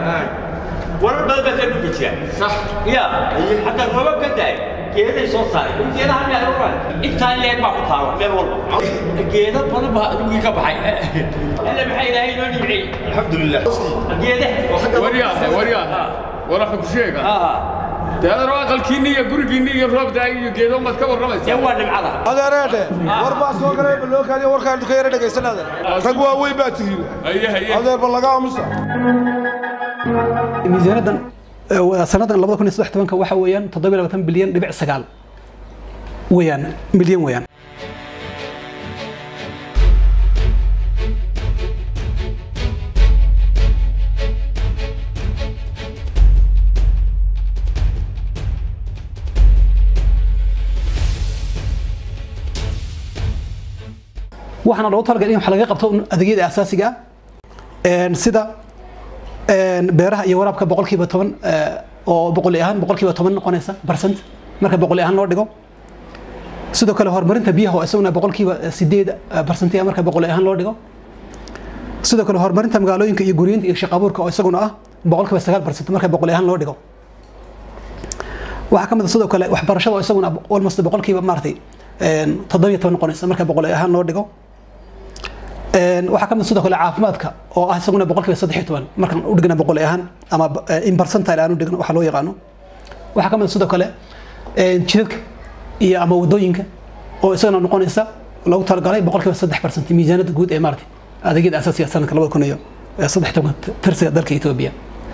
warar badan baa ka dhuka jira صح ya xataa roobab ka daay geeday soo saaray geedaha meel walba intaa leeg baa ku taala meel walba geeda badan baa dhulkii ka baxay alle maxaa ilaahay inoo nimciyey الحمد لله geedaha waryaha waryaha waraxa ku sheega ah dee adar aqalkiinni iyo gurigiinni iyo roob daay iyo geedo maad ka dee warramaysaa waa nimcada adeereedhe war baa soo galay balookaadi warkaan ka yara dhegaysan adeer rag waaweyn baa tihiin haye haye adeer ba laga aamusa miisaanadan eh, sanadan labada kun iyo saddex tobanka waxa weeyaan toddoba iyo labaatan bilyan dhibic sagaal weeyaan milyan weeyaan waxaana loogu talagalay in wax laga qabto un adeegyada aasaasiga ah Een, sida een, beeraha iyo waraabka boqolkiiba toban eh, oo boqoli ahaan boqolkiiba toban noqonaysa percent marka boqoli ahaan loo dhigo sidoo kale horumarinta biyaha oo isaguna boqolkiiba eh, sideed percent ah marka boqoli ahaan loo dhigo sidoo kale horumarinta magaalooyinka iyo guriyinta iyo shaqo abuurka oo isaguna ah boqolkiiba sagaal percent marka boqoli ahaan loo dhigo waxaa ka mid ah sidoo kale waxbarashada oo isaguna almost boqolkiiba maaragtay een, toddoba iyo toban noqonaysa marka boqoli ahaan loo dhigo Een, waxaa ka mid sidoo kale caafimaadka oo ah isaguna boqolkiiba saddex iyo toban markaan u dhigna boqol ahaan ama eh, in percentile aan u dhigno waxa loo yaqaano waxaa ka mid sidoo kale een, jidadka iyo ama wadooyinka oo isagana noqonaysa loogu talagalay boqolkiiba saddex percent miisaanada guud ee maaragtay adeegyada asaasiga sanadka labada kun iyo eh, saddex toban tirsiga dalka etoobiya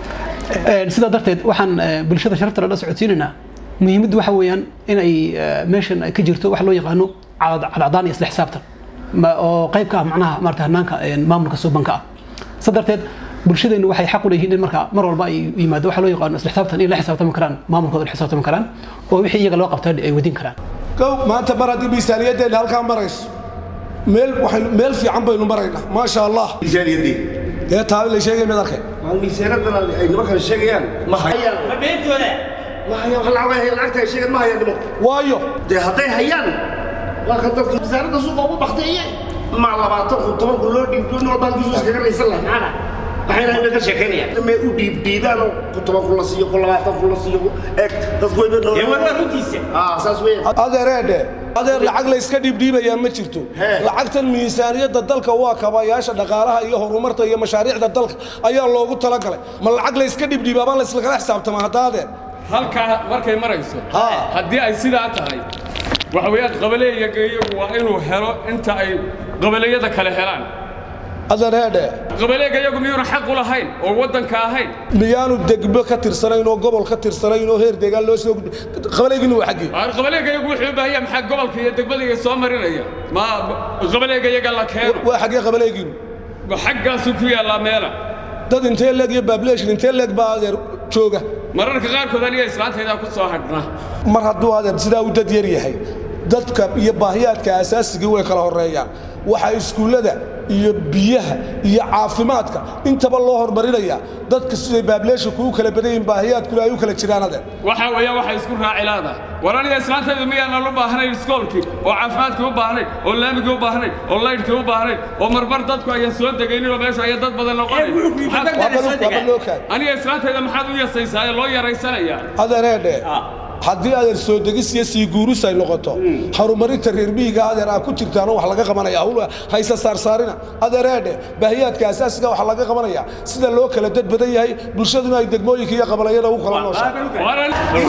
Een, sidaa darteed waxaan eh, bulshada sharafta la socodsiinaynaa muhiimaddu waxa weeyaan in ay eh, meeshan ay ka jirto wax loo yaqaano calad- cadcadaan iyo isla xisaabtan ma- oo qayb ka ah macnaha maarata hanaanka een, maamulka suubanka ah sa darteed bulshadeennu waxay xaq u leeyihiin in marka mar walba ay yimaado waxa loo yaqaano isla xisaabtan in la xisaabtami karaan maamulkooda la xisaabtami karaan oo wixii iyaga loo qabta ay wadin karaan kow maanta mar haddii miisaaniyadeenna halkaa marayso meel waxaynu meel fiican baynu maraynaa maasha allah miisaaniyadii dee taabi la sheegay mid arkay maal miisaanadan ay nimankan sheegayaan ma hayaan ma beentooda ma hayaan wax lacag hay lacagta ay sheegaan ma hayaan nimanku waayo dee hadday hayaan waa kan dadka miisaanada suuqa ugu bakteeye ma labaatan kun toban kun loo dhiib nin walbaan kiisu iskaga raysan lahay maxaana maxayna inay ka sheekaynayaan may u dhiib dhiibaan oo ku toban kun la siiyo ku labaatan kun la siiyo eeg dadku way dee war waa runtiisa ah saas weeyaan adeereedhe adeer lacag la iska dhiibdhiibayaa ma jirto Hee. lacagtan miisaaniyadda dalka waa kabayaasha dhaqaalaha iyo horumarta iyo mashaariicda dalka ayaa loogu talagalay ma lacag la iska dhiibdhiibaabaan la islakala xisaabtama hadda adeer halkaa markay marayso Ha. haddii ay sidaa tahay waxa weeyaan qabaleeyaga iyagu waa inuu helo inta ay qabaleeyada kale helaan adeereedhe qabaleega iyagu miyuuna xaq u lahayn oo waddanka ahayn miyaanu degmo ka tirsanayn oo gobol ka tirsanayn oo heer deegaan loo soo gudbi qabalaygiina waa xaggii Waar qabaleega iyagu wuxuu u baahan yahay maxaa gobolka iyo degmada iyo soo marinaya ma qabaleega iyaga la keeno waa xaggee qabalaygiinu xaggaasuu ku yaallaa meela dad intee leeg iyo baableeshin intee leeg baa adeer jooga mararka qaarkood aniga islaantaydaa ku soo hadhna mar hadduu adeer sidaa u dad yar yahay dadka iyo baahiyaadka asaasigii way kala horeeyaan waxaa iskuullada iyo biyaha iyo caafimaadka intaba loo hormarinayaa dadka siday baableeshanku u kala badan yihiin baahiyaadkuna ay u kala jiraan adeer waxa weeyaan waxay isku raaci laadahay war aniga islaantaydu miyaanan u baahnayn iskoolkii oo caafimaadkii u baahnayn oo laamigii u baahnayn oo laydhkii u baahnayn oo marmar dadku ayaan soo degaynin oo meesha ayaa dad badan noqonayn Ee, wuxuu ku Maxaad- yimid waa bal- waa bal loo kaadi aniga islaantayda maxaad u yasaysaa ee loo yaraysanayaa adeereedhe Ah. haddii adeer soo degis iyo sii guurus ay noqoto horumarinta reer miyiga adeer aa ku jirtaano wax laga qabanaya hawl haysa saarsaarina adeereedhe baahiyaadka asaasiga waxa laga qabanaya sida loo kala dad badan yahay bulshaduna ay degmooyinka iyo qabalayada u kala nooshaa Waran-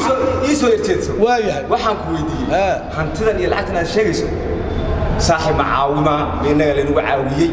ii soo yarjeedso waayahay waxaan ku weydiiyey Haa. hantidan iyo lacagtan aad sheegayso saaxiib macaawima innaga laynagu caawiyey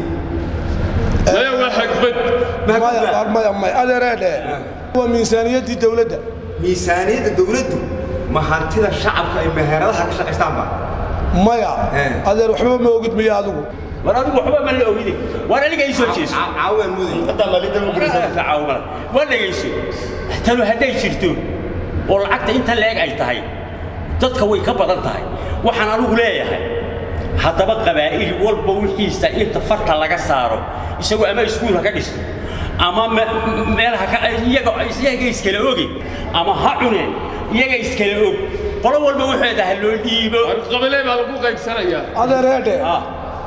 maya waa xagbad maya maya maya adeereedhe waa miisaaniyaddii dowladda miisaaniyadda dawladdu ma hantida shacabka ay meheradaha ka shaqaystaanba maya Eh. adeer waxba ma ogid miya adigu war adigu waxba ma la ogide war aniga ii soo jeeso caawiyaan muday hadda maalida u caawimada waa dhegayso tanu hadday jirto oo lacagta inta leeg ay tahay dadka way ka badan tahay waxaan anigu leeyahay haddaba qabaa'il walba wixiisa inta farta laga saaro isagoo ama iskuul ha ka dhisto ama me- meel ha ka iyaga iyaga iskala oge ama ha cuneen iyaga iskala og qolo walba waxeeda ha loo dhiibo war qabalee baa lagu qaybsanayaa adeereedhe Ah.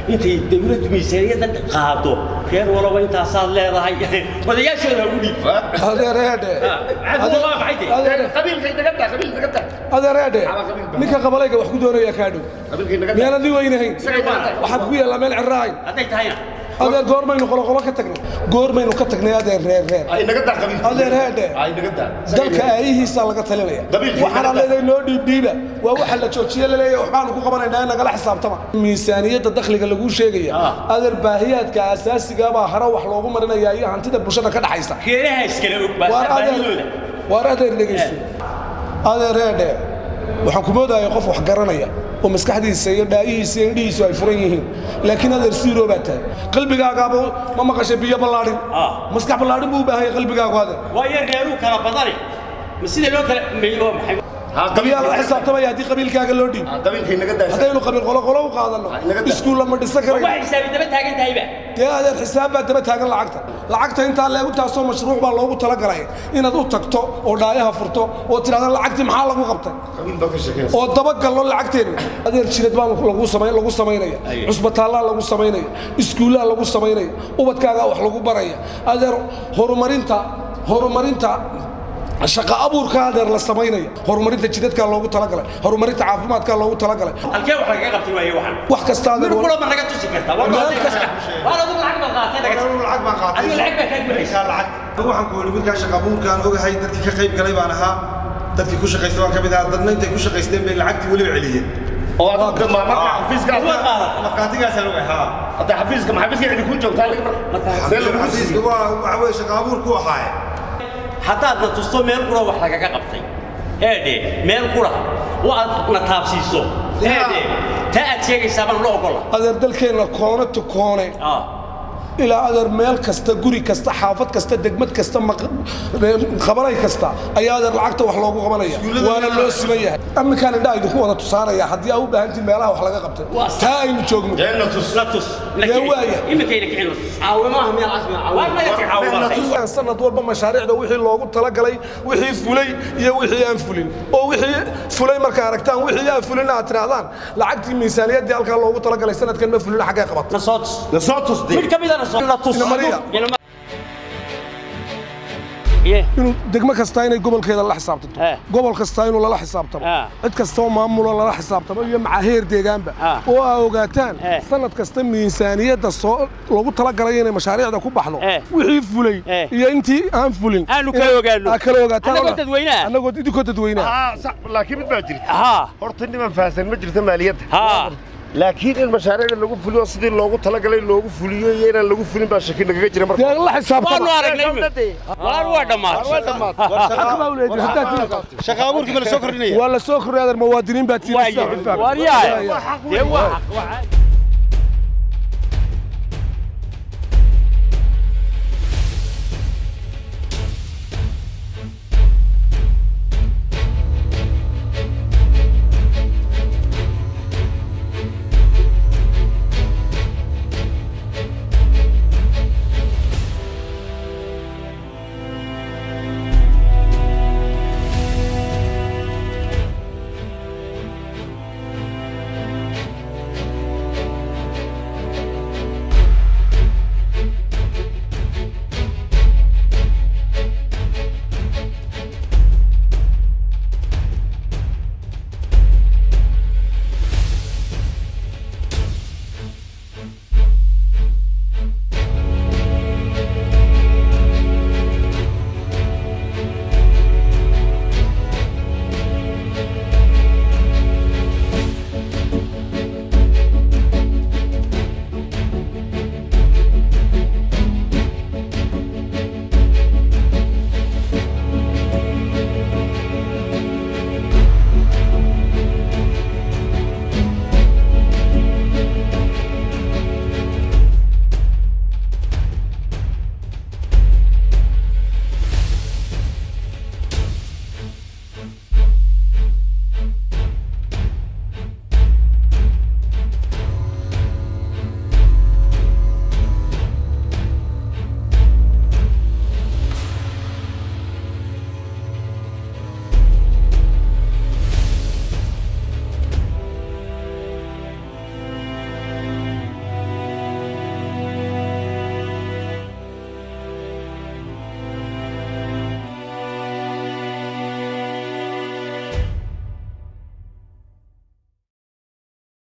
intay dawladdu miisaaniyadda qaado reer walaba intaasaad leedahay odayaashooda ugu dhiib adeereedhe cadowga waa maxay dee adeere qabiilka inaga taa qabiil inaga taa adeereedhe ninka qabalayga wax ku doonaya kaa dhow qabiilka inaga taa miyaanan nin weynahayn isaga inaga taa waxaad ku yaallaa meel ciraahayn hadday tahayna adeer goormaynu qoloqolo ka tagnay goormaynu ka tagnay adeer reer reer ay inaga taa qabiilka adeer heedhe ay inaga taa dalka aayihiisaa laga talinaya Qabiilkii waxaana naga- leedahay noo dhiibdhiiba waa waxa la joojiye laleeyahay waxbaanu ku qabanaynaa in nagala xisaabtama miisaaniyadda dakhliga laguu sheegaya Ah. adeer baahiyaadka asaasigaabaa hare wax loogu marinayaa iyo hantida bulshada ka dhaxaysa reeraha iskala og baa waar baahidooda adeer waar adeer dhegayso adeer heedhe waxaan ku moodaya qof wax garanaya oo maskaxdiisa iyo dhaayihiisa iyo indhihiisu ay furan yihiin laakiin adeer siiroo baa tahay qalbigaagaaba ma maqashay biyo ballaadhin Ah. maskax ballaadhin buu u baahan yahay qalbigaagu adeer waayo reeruu kala badane ma sida loo kala meeyo waa maxay ha qabiyaa la qabiilka xisaabtamaya haddii qabiilkaaga loo dhiib qabiilka inaga taa haddaynu qabiil qolo qolo u qaadanno Ah, inaga daa. iskuul lama dhisan waa karayo xisaabi daba taagan tahayba dee adeer xisaab baa daba taagan lacagta lacagta intaa leeg intaasoo mashruuc baa loogu talagalay inaad u tagto oo dhaayaha furto oo tidhahda lacagtii maxaa lagu qabtay qabiil baa ka sheekaysa oo dabagallo lacagteena adeer jireed baa lagu samay lagu samaynaya Aye. cusbitaallaa lagu samaynaya iskuullaa lagu samaynaya ubadkaagaa wax lagu baraya adeer horumarinta horumarinta shaqa abuurka adeer la samaynaya horumarinta jidadkaa loogu talagalay horumarinta caafimaadkaa loogu talagalay halkee wax lagaga qabtay waaye waxan wax kasta adeer mir kulaba naga tusi kartaa waa Meel loo kasta. waa ladu lacag baad qaatay naga Anigu lacag baan qaatay. adiga lacag baa kaa gulaysa Anigu waxaan ku weli wiilkaa shaqa abuurkaan ogahay dadkii ka qayb galay baan ahaa dadkii ku shaqaystay waan ka mid ahaa dadna intay ku shaqaysteen bay lacagtii weliba celiyeen oo adiga ma marka xafiiska waa qaadatay markhaatigaasaan ogahay haa hadda xafiiska ma xafiiska cidi ku joogtaa laga marka see lagu xafiiska siiyey waa waxa weeye shaqa abuur ku ahaaye haddaad na tusto meel qura wax lagaga qabtay eedhe meel qura oo aad na taabsiiso eedhe taa aad sheegaysaa baan la ogola adeer dalkeenna koone to koone ah ilaa adeer meel kasta guri kasta xaafad kasta degmad kasta maq- qabanay kasta ayaa adeer lacagta wax loogu qabanaya waana loo siman yahay aminkaan indhaa idinku wada tusaanaya haddii aa u baahantiin meelaha wax laga qabtay Waa taa aynu joogno la tus la tus Dee waaya. iminkayna kicin la tus caawimaaha miyaa casmi caawima naga tii caawima sanad walba mashaariicda wixii loogu talagalay wixii fulay iyo wixii aan fulin oo wixii fulay markaa aragtaan wixii aan fulin aad tidhaahdaan lacagtii miisaaniyaddii halkaa loogu talagalay sanadkan ma fulin xaggee qabatay na soo tus na soo tusday mid ka midana soo la tus Ina Maria. Ina Ma- Ye. inuu degmo kasta inay gobolkeeda la xisaabtanto Eh. gobol kasta inuu lala xisaabtamo Ah. cid kasta oo maamulo lala xisaabtamo iyo macaheer deegaanba Ah. oo aa ogaataan Eh. sanad kasta miisaaniyadda soo loogu talagalay inay mashaariicda ku baxdo Eh. wixii fulay Eh. iyo intii aan fulin Aanu kala inay- ogaano. aa kala ogaataan Annagoo oo dhan. dadweynaha. annagoo idinkoo dadweynaha ah sax laakiin mid baa jirta haa horta niman faahsan ma jirto maaliyadda haa laakiin in mashaariicda lagu fuliyo sidii loogu talagalay loogu fuliyo iyo inaan lagu fulin baa shaki nagaga jira marka dee la xisaabtama waanu aragnay waan waa dhammaatay Xaq baa u leedahay, haddaad tihi- shaqa abuurkii ma la soo kordhinaya waa la soo kordhay adeer muwaadiniin baa tihi waa yahay waar yahay dee waa xaq waa